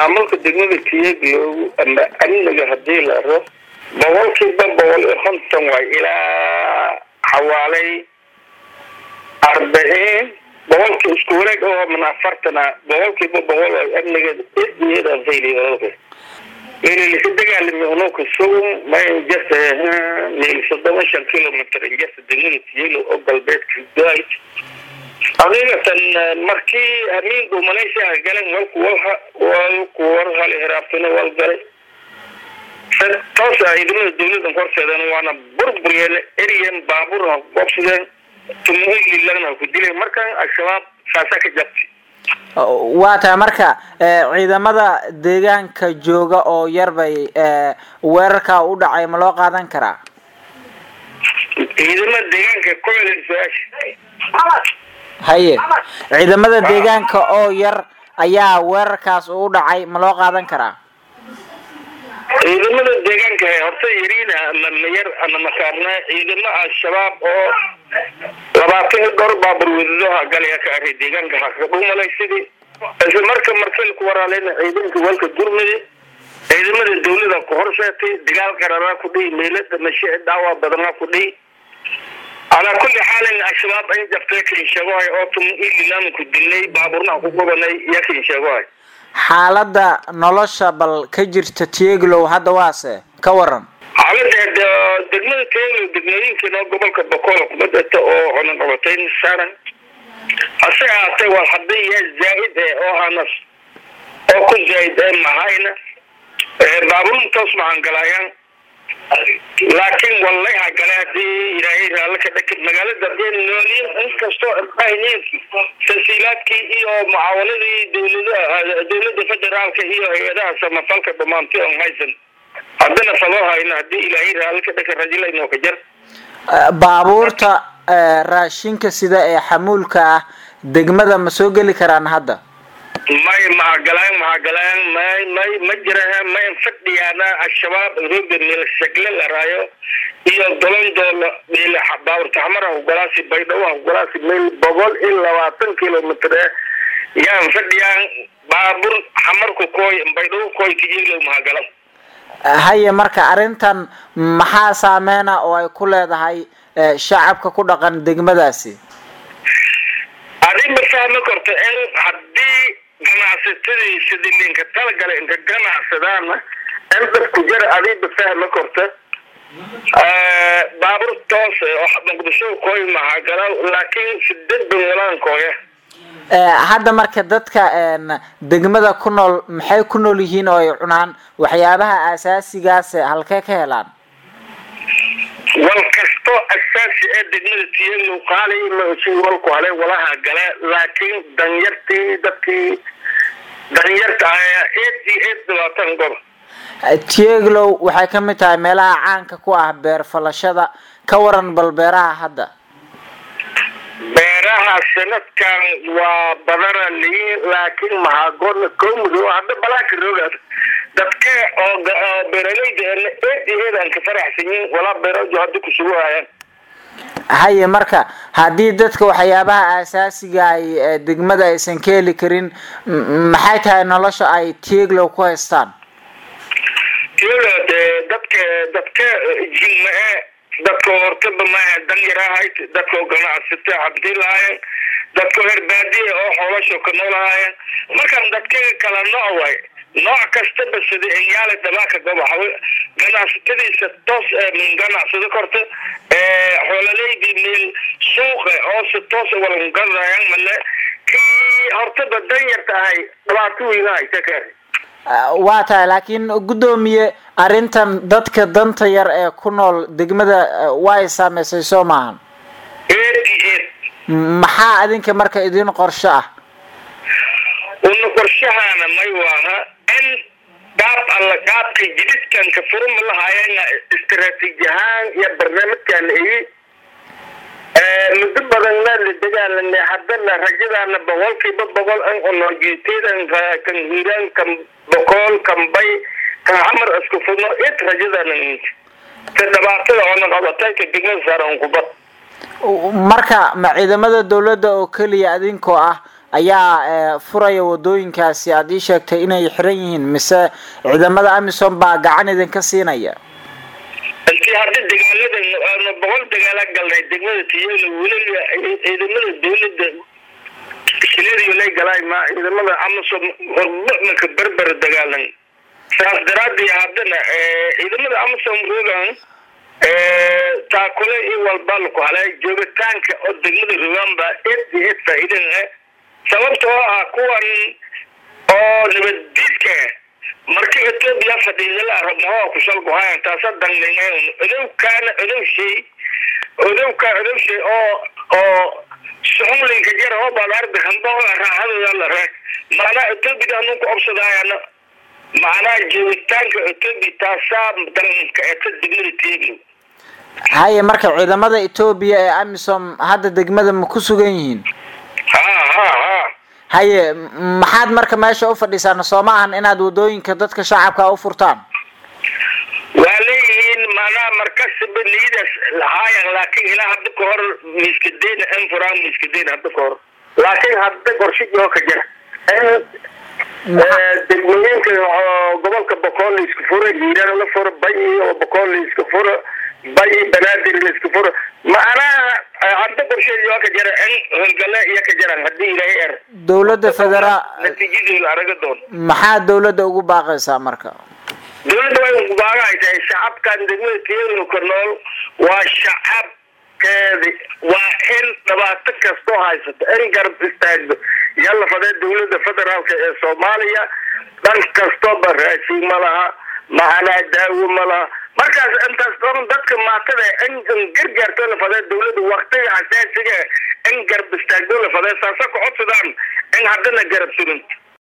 maamulka degmada tiyaglow ama amniga hadii la aro boqolkiiba boqol iyo konton waay ilaa xawaalay arbiciin boqolkii isku wareeg oo min afartana boqolkiiba boqol waay amniga eedan fayli walka meelilisa dagaalami unuka sugum mayn jarta meel soddoma shan kilomitr jarta degmada tiyaglow oo galbeedka gaay adigatan markii amiinku malaysia galeen walku walha walku warhali hiraabtuna wal galay toos ah ciidamada dawladan horseedan waana burburiyeen eryan baabuurna gobsadeen tumuhililagna ku dileen markan al-shabaab saasa ka jabtay waa tahay marka ciidamada deegaanka jooga oo yar bay weerarka u dhacay ma loo qaadan karaa ciidamada deegaanka ku celin su-aasha haye ciidamada deegaanka oo yar ayaa weerarkaas u dhacay ma loo qaadan karaa ciidamada deegaanka horta yariina ama mayar ama masaarna ciidamo al-shabaab oo labaatan dhowr baabur wadadaha galaya ka aray deegaanka hakadhumalay sidii isla marka marsalku waraaleyna ciidanka walka gurmade ciidamada dawlada ku horseetay dagaal qararaa ku dhihi meelada mashe dhaawac badanaa ku dhihi calaa kulli xaalin al-shabaab ay jabtay kinsheegohay oo tum ililaama ku dilnay baaburnaha ku gubanay iyo kinsheegohay xaaladda nolosha bal ka jirta tieglow hadda waase ka waran xaalada degmada tieglow degmooyinkiina gobolka bokool kubadata oo cunaqabatayn saaran hase ahaatee waa hadday yaa zaa'id eh oo hanas oo ku zaa'id ee mahayna baaburun toos mahangalayaan laakiin wallay hagale hadii ilaahay raallo ka dhaka magaalada hadee nooliin inkastoo bahniin tasiilaadkii iyo mucaawanadii dawlada dawlada federaalka iyo hay-adaha samafalka dhamaantay on haysan haddana faloo hayno hadii ilaahay raallo ka dhaka rajilaynoo ka jar baabuurta raashinka sida ee xamuulka ah degmada ma soo geli karaan hadda may mahagalaan mahagalaan may may ma jiraha may fadhiyaana al-shabaab rooga meel shagle la raayo iyo dolondoolo meel baaburta xamara hugalaasi baydhawa hugalaasi meel boqol iyo labaatan kilomitr eh yaan fadhiyaan baabur xamarku kooy baydhawo kooy tijiglow mahagalan haye marka arrintan maxaa saameyna oo ay ku leedahay shacabka ku dhaqan degmadaasi adi ma fahmi karto in hadii ganacsatadii sidii linka talagala inka ganacsadaana in dadku jara adiba fahmi karto baabur toos oo muqdisho kooy mahagala laakiin sidad banwalaankooya hadda marka dadka degmada ku nool maxay ku nool yihiin oo ay cunaan waxyaabaha asaasigaas halkee ka helaan wal kasto asaasi ee degmada tiyaglow qaali maosi walku hale walaha gale laakiin danyartii dadkii danyarta ayaa eed iyo eed dhibaatan goba tieglow waxay ka mid tahay meelaha caanka ku ah beer falashada ka waran bal beeraha hadda beeraha sanadkan waa badana liin laakiin mahaagoodna koomudo hadda balaaka roogaad dadka oo beeralayda eed iyo eed aan ka faraxsan yihin walaa beeraju hadda kusugu hayaan haye marka haddii dadka waxyaabaha asaasiga ay degmada aysan ka heli karin maxay tahay nolosha ay tieglow ku haystaan tieglow dee dadka dadka jigma-e dadka hortaba maaha danyarahayd dadka ganacsata cabdi lahaayeen dadka reer baadiya oo xoolasho ka noolahaayeen markaan dadka kala nooc waay nooc kastaba sida enyaale dabaaka gobaxa ganacsatadiisa toos min ganacsado korta xoolaleydii meel suuqa oo si toos walangadayaan male kii hortaba danyarta ahay dhibaato weyna haysa ka waa tahay laakiin guddoomiye arrintan dadka danta yar ee ku nool degmada way saameysay soo maahan eed iyo eed maxaa adinka marka idin qorsho ah una qorshahaana may waaha in qaab alla qaabka jididkanka furuma lahaayana istaraatiiji ahaan iyo barnaamijkan igi muddo badanna la dagaalanay haddana rajadaana boqolkiiba boqol an unojeeteedan kan hiiraan kan boqol kan bay kan xamar isku fudno id rajadaana ta dhibaatada oona qabatayka degmada saaran kubad marka ma ciidamada dawladda oo keliya adinkoo ah ayaa furaya wadooyinkaasi aad ii sheegtay inay xiran yihiin mise ciidamada amisom baa gacan idinka siinaya intii hadda dagaaladan aanu boqol dagaala galnay degmada tiyelo weliba ciidamada dawladda shileediyolay galaay ma ciidamada amisom hormucmanka berber dagaalan saas daraadii haddana ciidamada amisom rogan taakule iyo walba laku halay joogitaanka oo degmada rogan baa ed iyo ed faa'iidan ah sababta oo ah kuwan oo nabaddiidka marka etoobiya fadhiidala rabmaho kushalguhayan taasa dangnaynayn odowkaana odowshay odowka odowshay oo oo suxumlinka jara oo baad arda hamba raaxadooda la re macnaa etoobiya anunku obsadaayana macnaha joogitaanka etoobiya taasaa danka eta degmada teeglo haye marka ciidamada etoobiya ee amisom hadda degmada ma ku sugan yihiin ha ha ha haye maxaad marka meesha u fadhiisaan soo ma ahan inaad wadooyinka dadka shacabka u furtaan waa leeyihiin macnaha markasiba niidaas lahaayan laakiin ilaa hadda ka hor miiskadeyn in furaan miiskadeyn hadda ka hor laakiin hadda qorshijoo ka jira degmooyinka gobolka bokool la isku furo hiiraan la furo bayi oo bokool la isku furo bayi banaadir la isku furo macnaha hadda qorsheedii ka jira in howlgale iyo ka jiraan haddii ilaahay er dowladda federaal natiijadooda araga doon maxaa dowladda ugu baaqaysaa marka dowladda way ubaagahay tahay shacabkan degmada tiyadoo ka nool waa shacabkeedi waa in dhibaato kastoo haysato in garab istaagdo yalla fadee dowladda federaalka ee soomaaliya dhan kastooba raashin ma laha macnaa daawo ma laha markaas intaas dhan dadka maatada in gargaarto la fadee dowladda waktiga asaasiga in garab istaagdo la fadee saasa ku codsadaan in haddana garab surin